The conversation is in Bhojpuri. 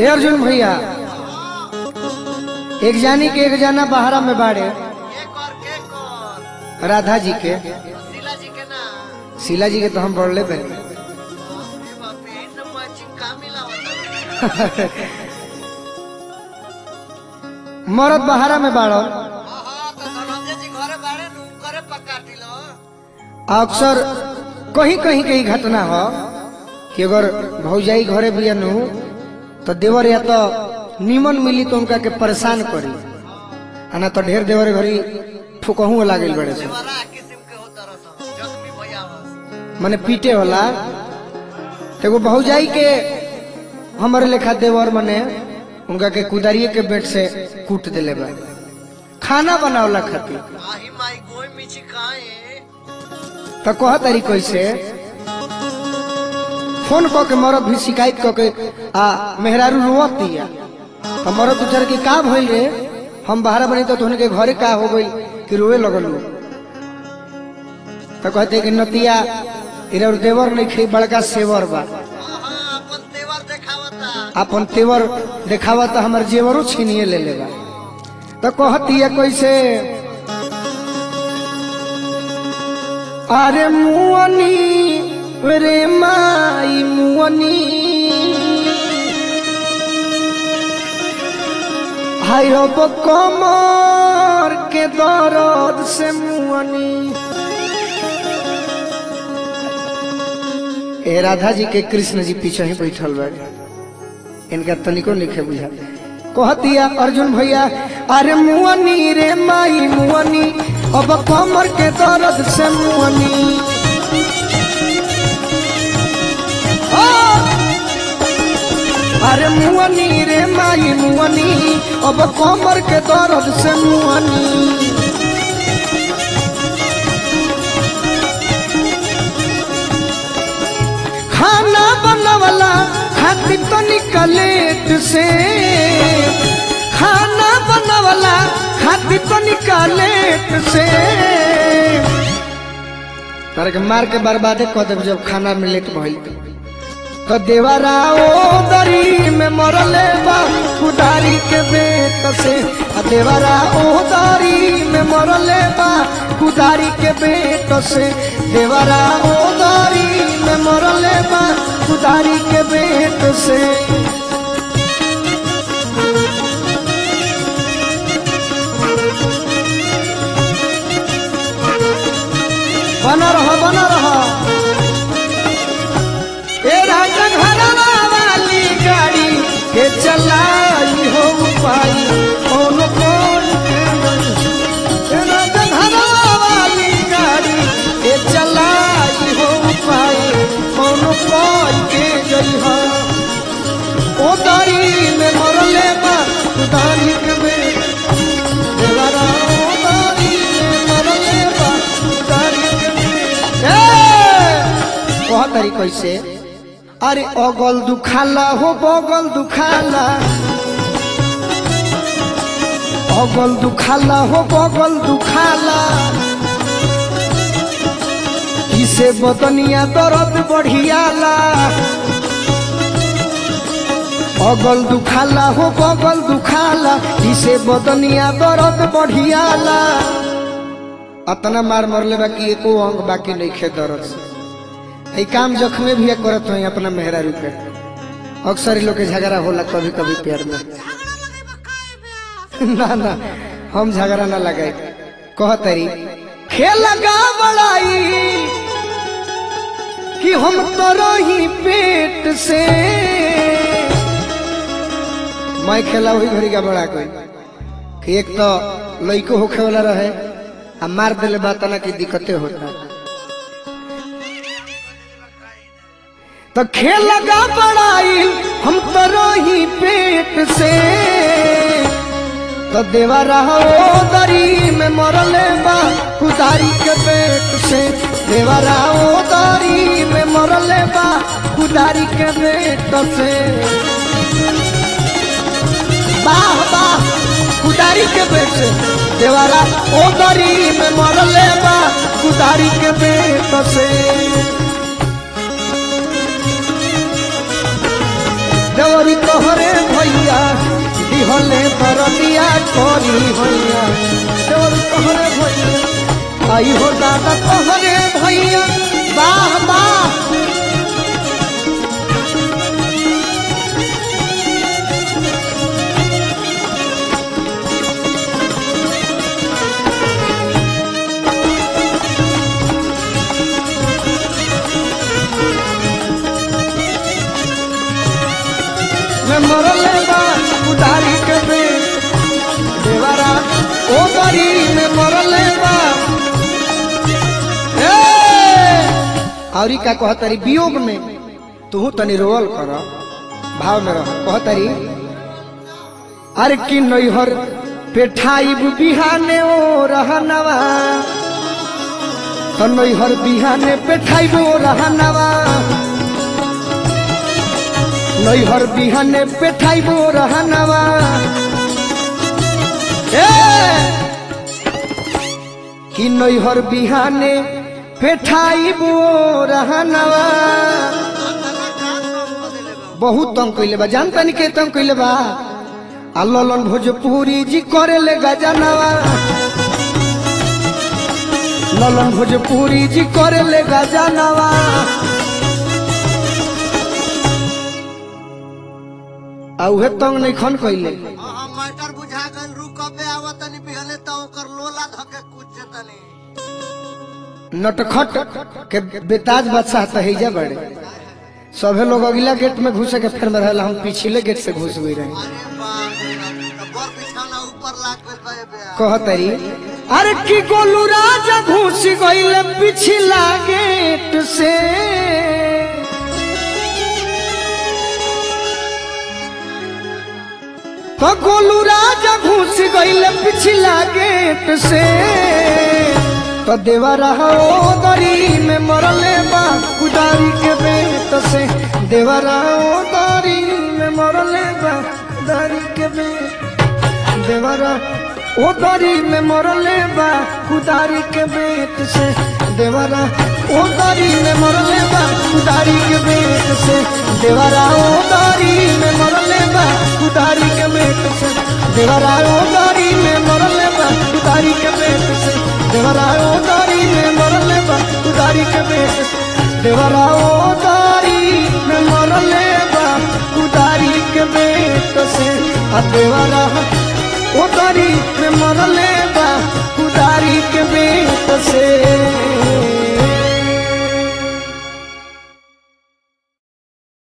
ए अर्जुन भैया एक जानी के एक जाना बहारा में बाड़े के कर के कर राधा जी के शीला जी के ना शीला जी के तो हम बढ़ले बने ए बाप रे इन मैचिंग का मिला होता मरद बहारा में बाड़ो हां तो धनंजय जी घरे बाड़े नु करे पक्का दिलो अक्सर कहीं कहीं के ही घटना हो कि अगर भौजाई घरे भी नु तो देवर या तो निमन मिली तो उनका के परेशान करी आ ना तो ढेर देवर घरी ठुकहू लागल बड़े से बड़ा किस्म के होता रहता जख्मी भैया बस मने पीटे होला एगो भौजाई के हमारे लेखा देवर मने उनका के कुदारिये के बेट से कूट दिले बा खाना बनावला खातिर आही माई गोई मिची काए तो कह तारी कैसे फोन क के मरद भी शिकायत क के आ मेहरारू रोवत दिया तो मरद उचर के का भइल रे हम बाहर बनी तो तोहने के घरे का हो गइल कि रोवे लगल तो कहते कि नतिया इरा देवर नहीं खे बड़का सेवर बा हां अपन तेवर देखावता अपन तेवर देखावा तो हमार जेवरो छीनिए ले लेगा तो कहती है कैसे अरे मुअनी रे माई मुअनी हाय रब कमर के दर्द से मुअनी ए राधा जी के कृष्ण जी पीछे ही बैठल बा इनका तनिको लिखे बुझा कहतिया अर्जुन भैया अरे मुअनी रे माई मुअनी अब कमर के दर्द से मुअनी ओ! अरे मुअनी रे माई मुअनी अब कमर के दर्द से मुअनी खाना बनवला खातिर तो निकलेट से खाना बनवला खातिर तो निकलेट से तारे के मार के बर्बादे कह देब जब खाना में लेट भइल त। तो देवरा ओ दरी में मरले बा कुदारी के बेट से आ देवरा ओ दरी में मरले बा कुदारी के बेट से देवरा ओ दरी में मरले बा कुदारी के बेट से बना रहो बना रहो ए राजा घरवा वाली गाड़ी के चलाई हो पाई कौन कौन के नहीं। ए राजा घरवा वाली गाड़ी के चलाई हो पाई कौन कौन के गई हो ओ दारी में मरले बा दारी के में देवरा ओ दारी में मरले बा दारी के में ए कह तारी कैसे अरे अगल दुखाला हो बगल दुखाला अगल दुखाला हो बगल दुखाला इसे बदनिया दर्द बढ़ियाला अगल दुखाला हो बगल दुखाला इसे बदनिया दर्द बढ़ियाला अतना मार मरले बाकी एको अंग बाकी नहीं खे दर्द से ई काम जख्मे भी करत हई अपना मेहरारू के अक्सर इ लोग के झगड़ा होला कभी कभी प्यार में ना ना हम झगड़ा ना लगाई कह तरी खेल लगा बड़ाई कि हम तो रही पेट से मैं खेला वही घड़ी का बड़ा कोई कि एक तो लइको होखे वाला रहे आ मार दिले बात ना की दिक्कतें होता तो खेल लगा बड़ाई हम तो रही पेट से तो देवा रहो दरी में मरले बा कुदारी के पेट से देवा रहो दरी में मरले बा कुदारी के पेट से वाह वाह कुदारी के पेट से देवारा ओ दरी में मरले बा कुदारी के पेट से देवरी तोहरे भई करी भैया देवर तोहरे भैया आई हो दादा तोहरे भैया वाह वाह में मरले बा उदारी के बे देवरा ओ गरी में मरले बा ए औरी का कहतरी वियोग में तू तनी रोल कर भाव में रह कहतरी अरे कि नैहर पेठाई बिहाने ओ रहनवा तो नैहर बिहाने पेठाई ओ रहनवा नैहर बिहाने पेठाइबो रहनवा ए कि नैहर बिहाने पेठाइबो रहनवा बहुत तंग कइले बा जानता नहीं के तंग कइले बा आ ललन भोजपुरी जी करे ले गजनवा ललन भोजपुरी जी करे ले गजनवा आ उहे तंग नहीं खन कइले हाँ मैटर बुझा गल रू कबे आवत तनी बिहले त ओकर लोला धके कुछ जतनी नटखट के बेताज बादशाह तहिजा बड़े सभे लोग अगला गेट में घुसे के फिर में रहला हम पिछले गेट से घुस गई रहे अरे बाप रे बाप, त बर बिछाना ऊपर लाग गइल बा ए बे कहतरी अरे की गोलू राजा घुस गइले पिछला गेट से तो गोलू राजा घुस गइले पिछला गेट से तो देवरा हो दरी में मरले बा कुदारी के बेट से देवरा हो दरी में मरले बा कुदारी के बेट देवरा ओ दरी में मरले बा कुदारी के बेट से देवरा ओ दरी में मरले बा कुदारी के बेट से देवरा ओ दरी में मरले बा कुदारी के बेट से देवरा ओ दरी में मरले बा कुदारी के बेट से देवरा ओ दरी में मरले बा कुदारी के बेट से देवरा ओ दरी में मरले बा कुदारी के बेट से आ देवरा ओ दरी में मरले बा कुदारी के बेट से